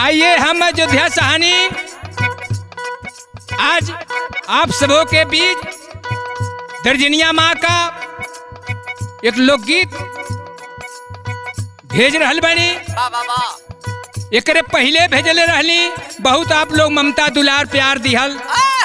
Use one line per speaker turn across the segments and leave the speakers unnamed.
आइए हम अयोध्या सहानी आज आप सबों के बीच दर्जनिया माँ का एक लोकगीत भेज रहल बनी
वाह वाह वाह
एकरे पहले भेजले रहली बहुत आप लोग ममता दुलार प्यार दिहल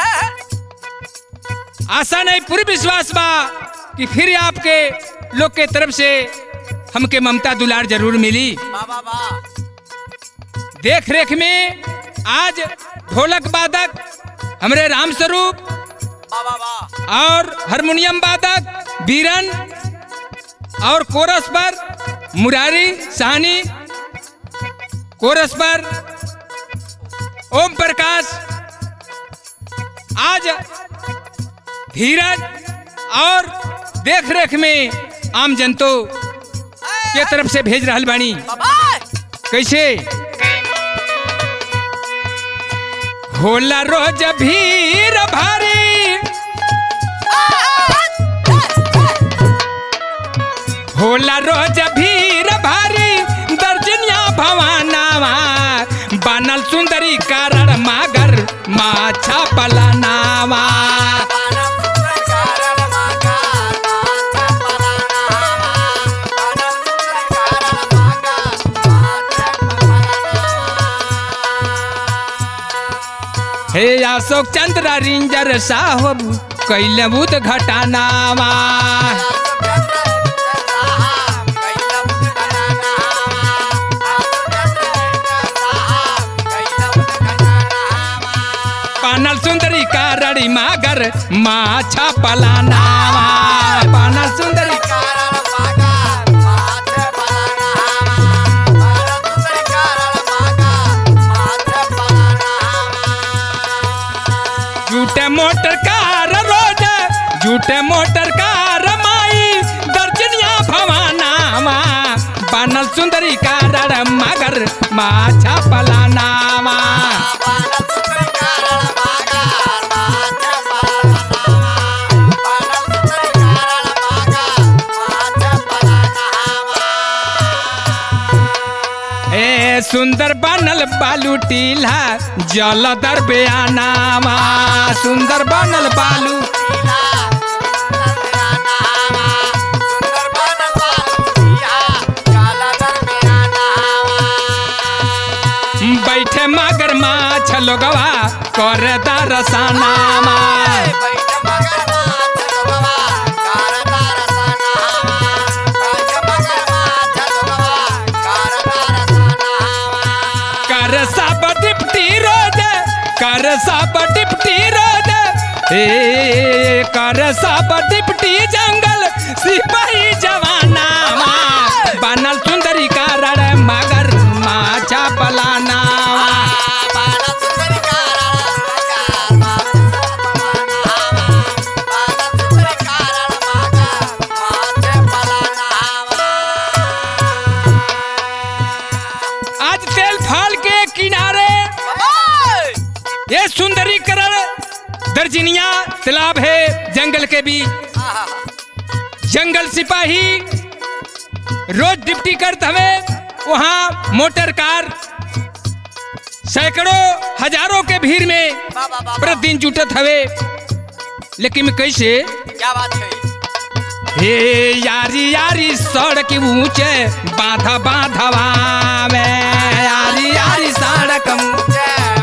आशा नहीं पूरी विश्वास बा कि फिर आपके लोग के तरफ से हमके ममता दुलार जरूर मिली
वाह वाह वाह
देख रेख में आज ढोलक वादक हमरे राम स्वरूप
वाह वाह वाह
और हारमोनियम वादक बीरन और कोरस पर मुरारी साहनी कोरस पर ओम प्रकाश आज धीरज और देख रेख में आम जनतो के तरफ से भेज रहल बानी
बाबा
कैसे होला रोज भीड़ भारी होला रोज भीड़ भारी दर्जनिया भवानावा बनल सुंदरी कारण मागर माछा पलानावा हे अशोक चंद्र रिंजर साहब कैले बुध घटानावा पानल सुंदरी कारण मागर माछा पलानावा पानल सुंदरी झूठे मोटर कार रोज झूठे मोटर कार माई दर्जनिया भवानावा बनल सुंदरी कारण मगर माछा पलानावा ए सुंदर बनल बालू टीला जल दर बयानावा सुंदर बनल बालू बैठे मगर माछ लोगवा कर दरसनावा कर सब डिप्टी रोज कर सब डिप्टी रोज ए कर सब डिप्टी जंगल सिपाही जवानावा बनल सुंदरी कारण मगर माछा पलानावा आज तेल फाल के किनारे ये सुंदरीकरण दर्जनिया तालाब है जंगल के बीच जंगल सिपाही रोज ड्यूटी करते हुए वहाँ मोटर कार सैकड़ों हजारों के भीड़ में प्रतिदिन जुटत हवे लेकिन कैसे
क्या बात है
हे यारी यारी सड़क ऊंचे बाधा बाधवा में यारी यारी सड़क ऊंचे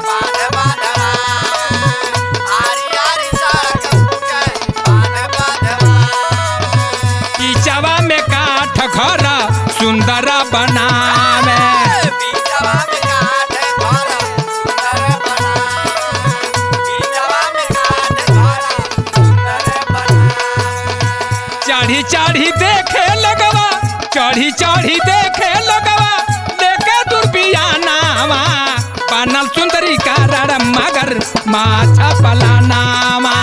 कीचवा में काठ घर सुंदर बनावे चढ़ी चढ़ी देखे लगवा चढ़ी चढ़ी देखे लगवा देखे दुर्बियानावा बनल सुंदरी कारण मगर माछा पलानावा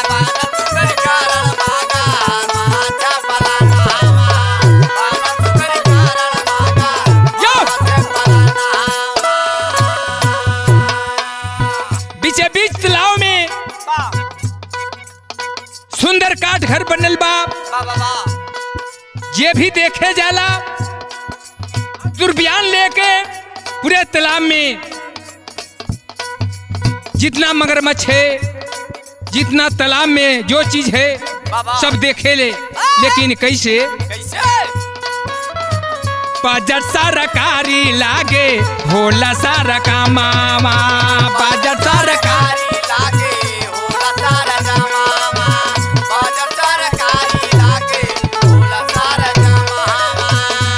यो बीचे बीच तालाब में सुंदर काठ घर बनल बा ये भी देखे जाला दुर्बयान लेके पूरे तालाब में जितना मगरमच्छ है जितना तालाब में जो चीज है
बाबा
सब देखे ले लेकिन कैसे
कैसे
बजट सरकारी लागे होला सारा कामावा बजट सरकारी
सरकारी लागे होला सारा जमावा बाजार सरकारी लागे होला सारा जमावा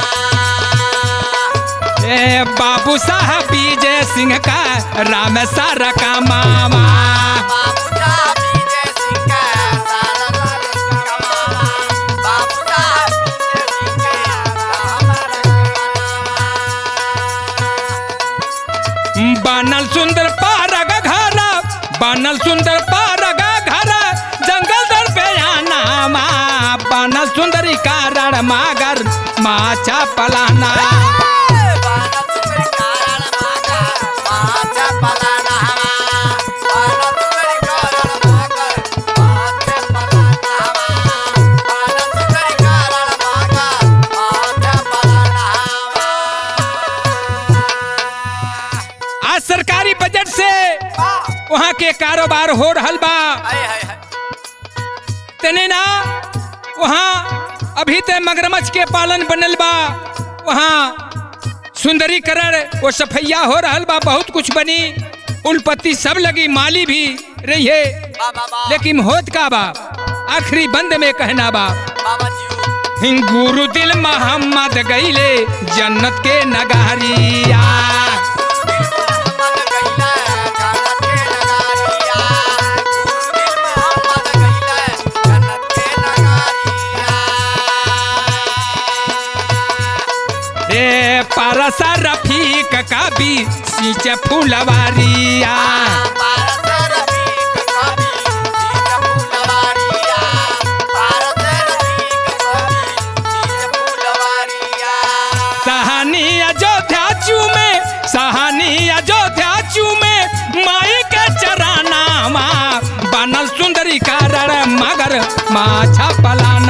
ए बाबू साहब विजय सिंह का राम सारा कामावा
बाबूजा विजय सिंह का सारा सारा कमावा बाबूजा विजय सिंह का हमारा कमावा
बनल सुंदर पारग घर बनल सुंदर पारग घर जंगल दर पे आना बनल सुंदरी कारण मागर माचा पलाना आज सरकारी बजट से वहाँ के कारोबार हो रहल बा तने ना वहाँ अभी ते मगरमच्छ के पालन बनल बा वहाँ सुंदरीकरण वो सफैया हो रहल बा बहुत कुछ बनी उलपत्ती सब लगी माली भी रही है लेकिन होत का बा आखिरी बंद में कहना बा गुरु दिल मोहम्मद गईले जन्नत के नगारिया ए परसा रफीक का भी सींच फुलवारिया सहानी अयोध्या चू में सहानी अयोध्या चू में माई के चराना बनल सुंदरी कारण मगर माछा पलाना